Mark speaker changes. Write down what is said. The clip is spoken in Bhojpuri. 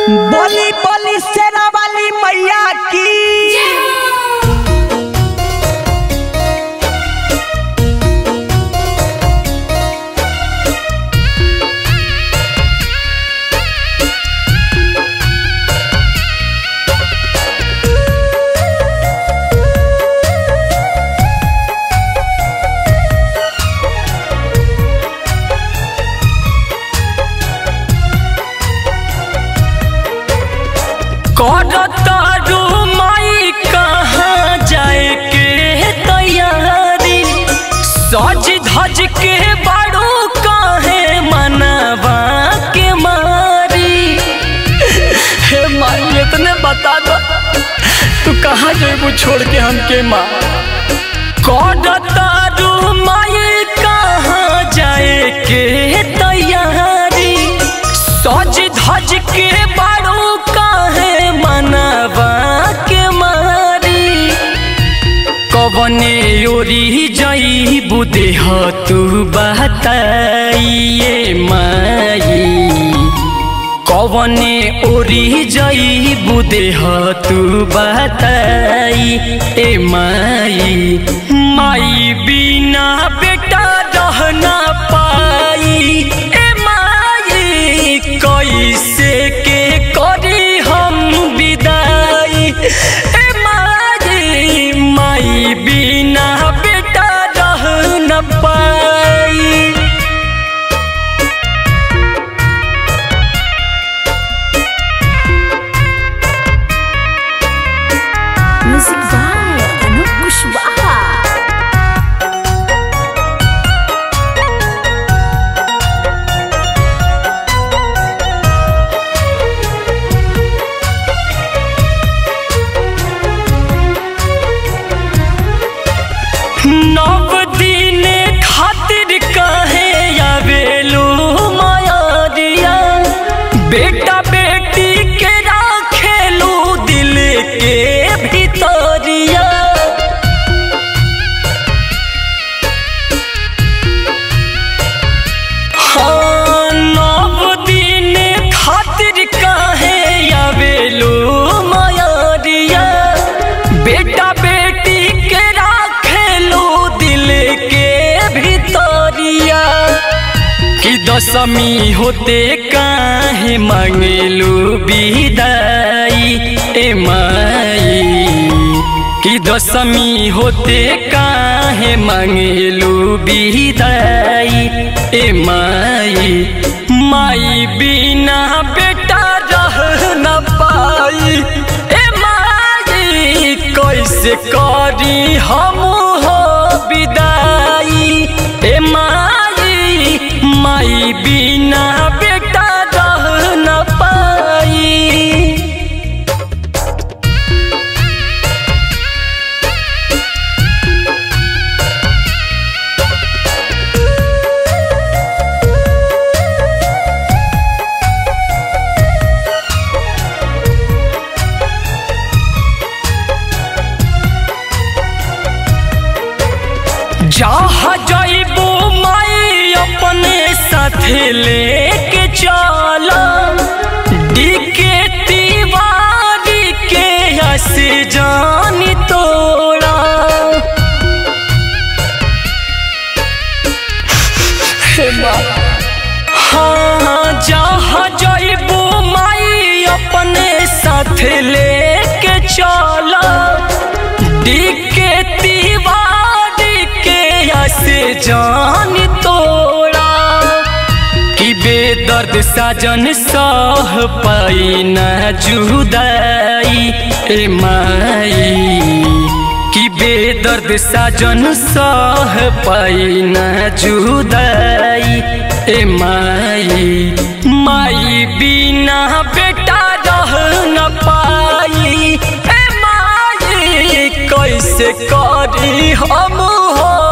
Speaker 1: बोली बोली शेरा वाली मैया की
Speaker 2: करतारू माई कहाँ जाए के तैयारी सज धज के बाड़ू काहे मनवा के मारी हे माई इतने बता दो तू कहाँ जेबू छोड़ के हमके माँ करतारू माई कहाँ जाए के तैयारी सज धज के बाड़ू काहे मनवा के मारी कवने ओरी जई बुदेह तू बताइए माई कवने ओरी जई बुदेह तू बताई ए माई माई बिना बेटा रह ना पाई ए माई कैसे के करी हम विदाई ए माई माई बिना बेटा रह न पाई
Speaker 3: म्यूजिक बाय अनूप कुशवाहा
Speaker 2: नव दिन खातिर कहे आवेलू मायारिया बेटा बेटी के राखेलू दिल के भीतरिया हाँ नव दिन खातिर कहे आवेलू मायारिया बेटा बेटी के राखेलू दिल के भीतरिया कि दशमी होते काहे मांगेलू विदाई ए माई कि दशमी होते काहे मांगेलू विदाई ए माई माई बिना बेटा रह न पाई ए माई कैसे करी हम हो विदाई ए माई माई बिना बेटा रह न पाई जहाँ जइबू माई अपने साथ लेके चला डीके तिवारी के हस जानी तोड़ा हे माँ हाँ जहाँ जइबू माई अपने साथ लेके चला डीके तिवारी के से जान तोड़ा कि बेदर्द साजन सह पाई न जुदाई ए माई कि बेदर्द साजन सह पाई न जुदाई ए माई माई बिना बेटा रह न पाई ए माई कैसे करी हम हो